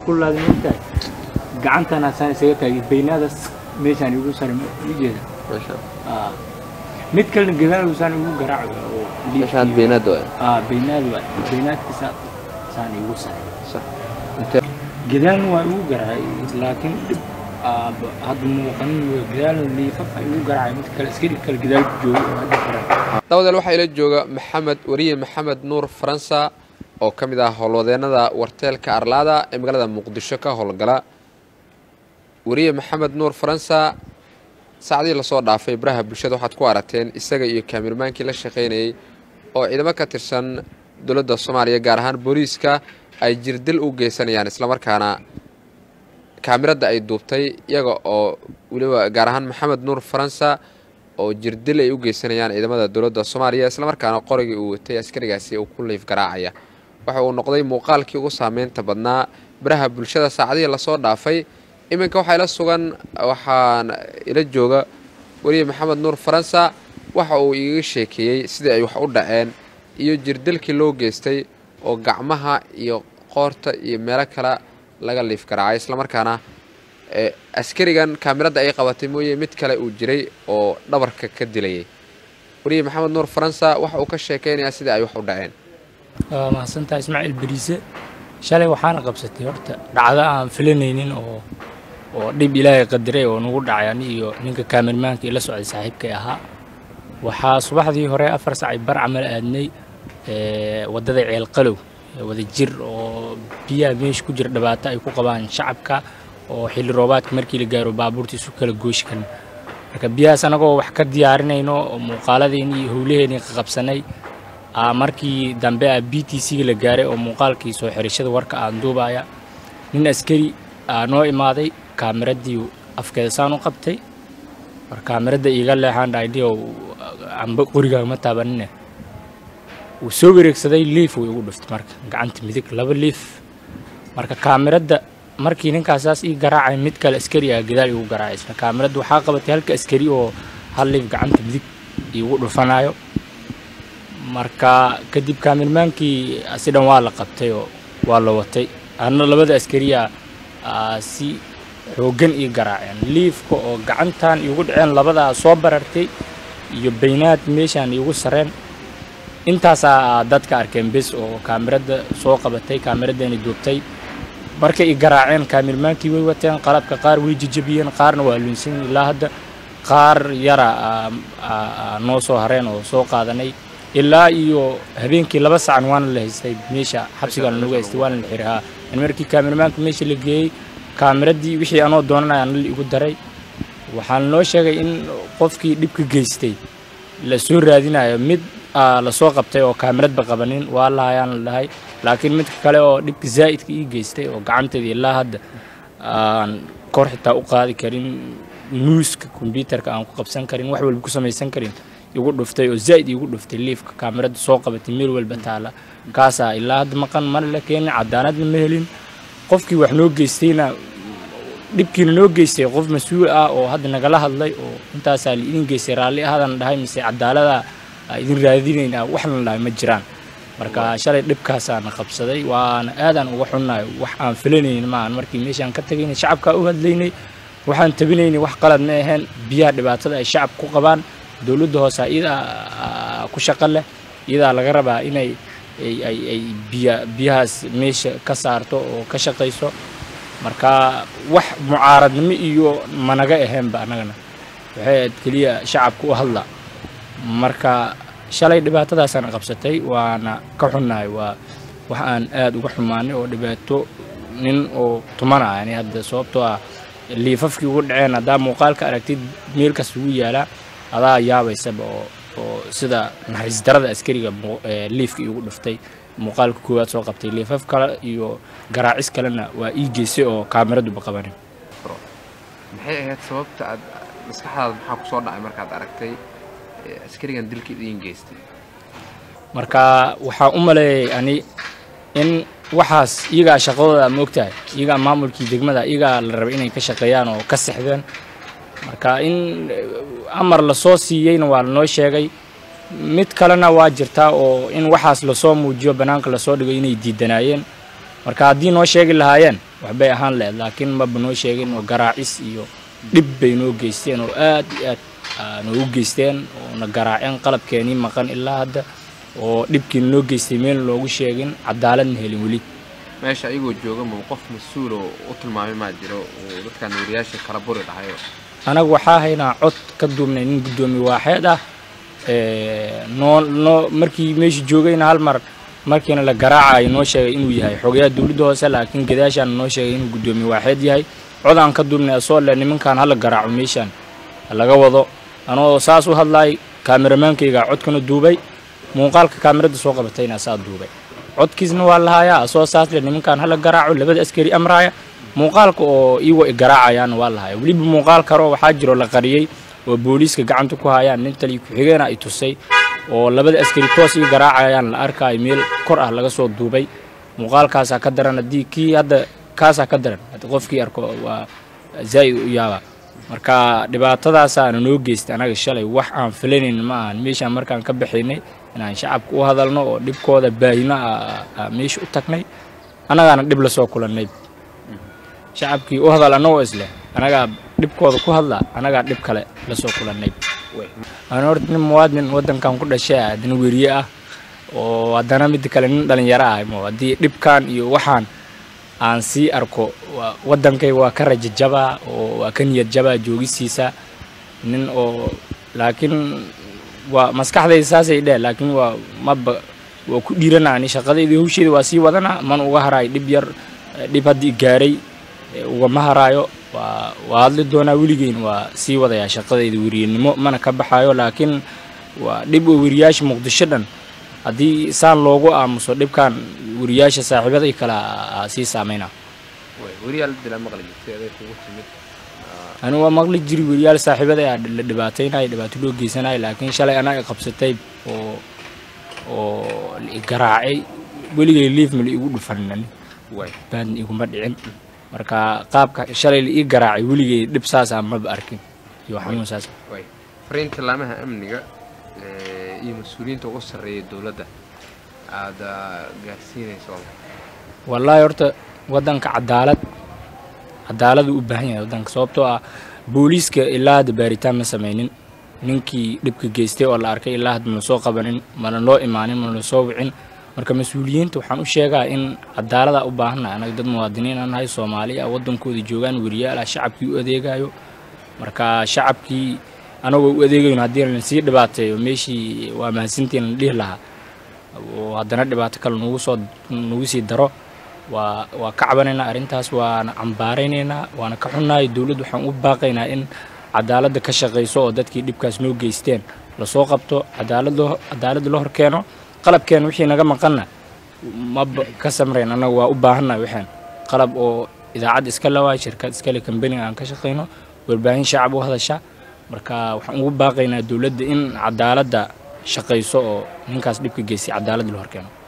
kullaada mogtahay gacantana saan isaga taagay baynaadaas meeshaan igu sare ma jeeda meesha Ah. mid kalena gadaal saan igu garaaco oo meesha had beenaad waay ah baynaad waa baynaadkiisa saan igu sare sax intee gadaalna waa igu garaacay laakiin dhib ah, ba- hadda muuqanin waa gadaalna liifafa igu garaacay mid kale iska dhig kale gadaal jooga oo hadda garan dawadeel waxaa ila jooga maxamed wariye maxamed nuur faransa oo ka mid ah howlwadeennada warteelka arlaada ee magaalada muqdisho ka howlgala wariye maxamed nuur faransa saacdii lasoo dhaafay baraha bulshada waxaad ku aragteen isaga iyo kaamirmaankii la shaqaynayey oo ciidamo ka tirsan dowladda soomaaliya gaar ahaan booliiska ay jirdil u geysanayaan islamarkaana kaamirada ay duubtay iyaga oo weliba gaar ahaan maxamed nuur faransa oo jirdil ay u geysanayaan ciidamada dowladda soomaaliya islamarkaana qorigii uu watay askarigaasi uu ku liif garaacaya waxa uu noqday muuqaalkii ugu saameynta badnaa baraha bulshada saacadihii lasoo dhaafay iminka waxaa ila sugan waxaan ila jooga weriye maxamed nuur faransa waxa uu igaga sheekeeyey sidii ay wax u dhaceen iyo jirdilkii loo geystay oo gacmaha iyo qoorta iyo meelo kale laga liif garaacay islamarkaana ee askarigan kaamirada ay qabatay mooye mid kale uu jiray oo dhabarka ka dilayay weriye maxamed nuur faransa waxa uu ka sheekeynayaa sidii ay wax u dhaceen waa mahadsantahay ismaaciil beriise shalay waxaana qabsatay horta dhacdo aan filanaynin oo oo dhib ilaahay qadiray oo nagu dhacay ani iyo ninka kaamirmaanka ila socday saaxiibkay ahaa waxaa subaxdii hore afar sacay bar camal aadnay ee, waddada ceelqalow ee wada jir oo biyaha meesha ku jira dhibaato ay ku qabaan shacabka oo xilli roobaadka markii la gaaro baabuurta isu kala gooshi kan marka biyahaas anagoo wax ka diyaarinayno oo muuqaaladeenii iyo howlaheennii qabsanay aa markii dambe a b t c-ga la gaaray oo muuqaalkii soo xirashada warka aan duubaya nin askari aa noo imaaday kaamiradii afkeeda saan u qabtay war kaamiradda iiga leexaan dhaydhi oo amba qorigaa ma taabanine wuu soo wareegsaday liif wuu igu dhuftay marka gacanta midig laba liif marka kaamiradda markii ninkaasaas ii garaacay mid kale askari ah gadaal igu garaacay isna kaamiradda waxaa qabatay halka askari oo hal liif gacanta midig iigu dhufanayo marka kadib kaamirmaankii si dhan waa la qabtay oo waa la watay anna labada askariya aa si xooggan ii garaaceen liifka oo gacantan iigu dhaceen labadaa soo barartay iyo baynaad meeshaan iigu sareen intaasaa dadka arkeen bes oo kaamirada soo qabatay kaamiradani duubtay markay i garaaceen kaamirmaankii way wateen qalabka qaar way jejebiyeen qaarna waa lunsan ilaa hadda qaar yara aa- aa- aa noo soo hareen oo soo qaadanay ilaa iyo habeenkii laba sacan waana la haystay meesha xabsigaana lagu haystay waana la xiray haa in markii kaamirmaanka meesha la geeyey kaamiradii wixii anoo doonanaya ana la igu daray waxaan noo sheegay in qofkii dhibka geystay la soo raadinayo mid aa la soo qabtay oo kaamiradba qabanin waa lahayaan la dhahay laakiin midka kale oo dhibka zaa'idka ii geystay oo gacanteeda ilaa hadda aan kor xitaa u qaadi karin muuska kombyuutarka aan ku qabsan karin wax walba ku samaysan karin igu dhuftay oo zaa'id igu dhuftay liifka kaamirada soo qabatay meel walba taala kaasaa ilaa hadda maqan mana la keenin cadaaladna ma helin qofkii wax noo geystayna dhibkiina noo geystay qof mas-uul ah oo hadda nagala hadlay oo intaasaa la idin geystay raalli ahaadan dhahay mise cadaalada aa idin raadinaynaa waxna dhahay ma jiraan marka shalay dhibkaasaana qabsaday waana aadaan uga xunnahay wax aan filanaynin maahan markii meeshaan ka tagaynay shacabkaa u hadlaynay waxaan tabinaynay wax qalad ma aheen biyaha dhibaatada ay shacabka ku qabaan dowladda hoose iyadaa ku shaqo leh iyadaa laga rabaa inay ay ay ay biya biyahaas meesha ka saarto oo ka shaqayso marka wax mucaaradnimo iyo managa aheenba annagana waxay ahayd keliya shacabka u hadla marka shalay dhibaatadaasaan qabsatay waana ka xunnahay waa wax aan aada uga xumaanay oo dhibaato nin oo tumanaya ani hadda sababtoo ah liifafkii ugu dhaceen haddaa muuqaalka aragtid meel kasta ugu yaalaa adaa yaabaysaba oo oo sida naxariis darada askariga mu- ee liifka iigu dhuftay muuqaalka koowaad soo qabtay liifaf kale iyo garaacis kalena waa ii geysay oo kaamiraduba qabanin maxay ahayd sababta aad maskaxdaada maxaa ku soo dhacay markaad aragtay ee askarigan dilka idiin geystay marka waxaan u maleeyay ani in waxaas iyagaa shaqadooda ma ogtahay iyagaa maamulkii degmada iyagaa la rabay inay ka shaqeeyaan oo ka sexdeen marka in eh, amar lasoo siiyeyna waa lanoo sheegay mid kalena waa jirtaa oo in waxaas lasoo muujiyo bannaanka lasoo dhigay inay diidanaayeen marka haddii noo sheegi lahaayeen waxbay ahaan lahayd laakiin maba noo sheegin oo garaacis iyo dhib bay noo geysteen oo aad iyo aad noogu geysteen oo na garaaceen qalabkeenii maqan ilaa hadda oo dhibkiina noo geystay meel loogu sheegin cadaaladna helin weli meesha ayagoo jooga ma qof mas-uul oo u tilmaamay maa jiro oo dadkan wariyaasha kala buri dhahayo anagu waxaa haynaa cod ka duubnay nin guddoomiye waaxeed ah noo noo markii meesha joogayna hal mar markiina la garaacayo noo sheegay inuu yahay xogayaha dowladda hoose laakiin gadaashaana noo sheegay inuu guddoomiye waaxeed yahay cod aan ka duubnay asoo le nimankan hala garaaco meeshaan laga wado anoo saas u hadlaay kaameramaankayga codkana duubay muuqaalka kaamirada soo qabatayna saa duubay codkiisna waa lahayaa asoo saas le nimankan hala garaaco labada askari amraaya muuqaalka oo iiwa i garaacayaana waa lahaya weliba muuqaal karoo waxaa jiro la qariyey oo booliiska gacanta ku hayaan nin taliya ku-xigeena ay tusay oo labada askari toos ii garaacayaan la arkaayo meel kor ah laga soo duubay muuqaalkaasaa ka daran haddii kii hadda kaasaa ka daran haddi qofkii arko waa zaa'id u yaaba marka dhibaatadaasaana noo geystay anaga shalay wax aan filanayn ma ahan meeshaan markaan ka baxaynay inaan shacabka u hadalno oo dhibkooda baahino meesha u tagnay annagaana dhib lasoo kulannay shacabkii u hadal annagoo isleh anagaa dhibkooda ku hadla anagaa dhib kale lasoo kulannay aan horta nin muwaadin waddankan ku dhashay ah haddana weriye ah oo haddana midda kale nin dhalinyaro ah mo haddii dhibkan iyo waxaan aan sii arko waddankay waa ka rajajabaa oo waa ka niyad jabaa joogisiisa nin oo laakiin waa maskaxdayda saasay dheh laakiin waa maba waa ku dhiiranaani shaqadayda hawsheeda waa sii wadana man uga haraayo dhib yar dhib haddii gaaray ugama haraayo waa waa hadli doonaa weligeyn waa sii wadayaa shaqadayda weriyenimo mana ka baxaayo laakiin waa dhib oo weriyaasha muqdisho dhan haddii saan loogu aamuso dhibkan weriyaasha saaxiibaday kale sii saameyna ani waa maqli jiri weriyaal saaxiibaday a la dhibaataynayo dhibaato loo geysanayo laakiin shalay anaga qabsatay oo oo garaacay weligay liifma la igu dhufanin baadna iguma dhicin marka qaabka shalay la ii garaacay weligay dhib saasa maba arkin iyo xanuun saas fariinta laamaha amniga iyo mas-uuliyiinta ugu sarreeya dowladda aada gaarsiinayso wallaahi horta waddanka cadaalad cadaaladu u baahan yahay waddanka sababtoo ah booliiska ilaa hadda baaritaan ma samaynin ninkii dhibka geystay oo la arkay ilaa hadda mana soo qabanin mana loo imaanin mana soo wicin marka mas-uuliyiinta waxaan u sheegaa in cadaalada u baahannahay anaga dad muwaadiniin aan nahay soomaali ah waddankooda joogaan weriyaal ah shacabkii u adeegayo marka shacabkii anagoo u adeegayno haddii la sii dhibaateeyo meeshii waa mahadsantiin la dhihi lahaa oo haddana dhibaato kale nagu soo nagu sii daro waa waa ka cabanaynaa arrintaas waana cambaaraynaynaa waana ka xunnahay dowladdu waxaan u baaqaynaa in cadaaladda ka shaqayso oo dadkii dhibkaas noo geysteen lasoo qabto cadaalad cadaaladda la hor keeno qalabkeen wixii naga maqanna maba ka samrayn annaga waa u baahannahay waxaan qalab oo idaacad iska lawaay shirkad iskale kambaniga aan ka shaqayno warbaahin shacab u hadasha marka waxaan ugu baaqaynaa dowladda in cadaaladda shaqayso oo ninkaas dhibka geystay cadaaladda la hor keeno